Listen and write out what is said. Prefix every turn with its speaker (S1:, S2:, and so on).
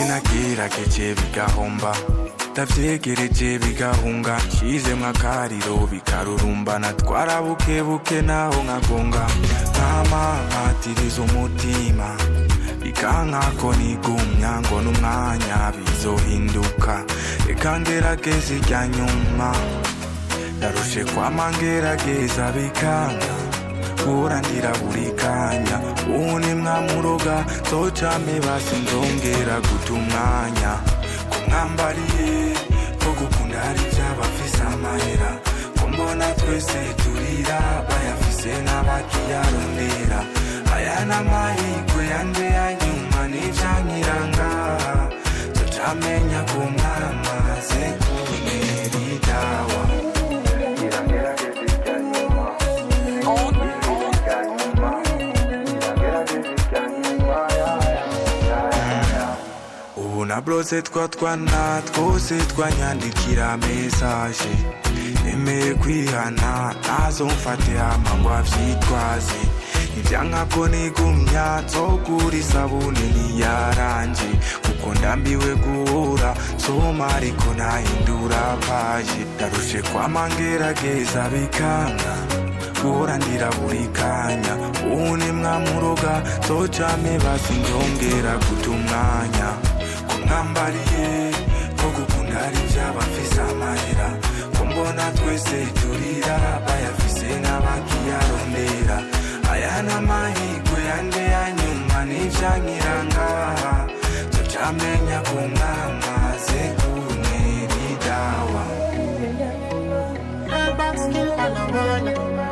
S1: byinshi nagerageje bigahomba ndavyegereje bigahunga nshizemwo akariro bikarurumbana twarabukebuke naho nkagonga nkamamatiriza umutima bikankako nigumya ngo n'umwanya bizohinduka reka ngerageza irya nyuma ndarushe kwama ngerageza bikanga kurandira buri kanya ubu ni mwamuroga zocame basi nzongera guta umwanya kumwambariye ko gukunda hari iby'abafise amahera ko mbona twese turira bayafise n'abakiyarondera aya n'amahirwe yande ya nyuma n'ivyankiranga zocamenya ko mwamaze kuntera idawa ubu na brose twa twana twose twanyandikira mesaje nemeye kwihana nazo mfate hama ngo avyitwaze ivyankako nigumya nzogura isabuni ntiyaranje kuko ndambiwe guhura nsoma ariko ntahindura paje ndarushe kwama ngerageza bikanga guhora ndira buri kanya ubu ni mwamuroga zocame basi ndongera guta umwanya kumwambariye ko gukunda hari iby'abafise amahera ko mbona twese turira bayafise n'abakiyarondera aya n'amahirwe yande ya nyuma n'ivyankiranga zocamenya ko mwamaze kuntera idawa
S2: Her back still on the run.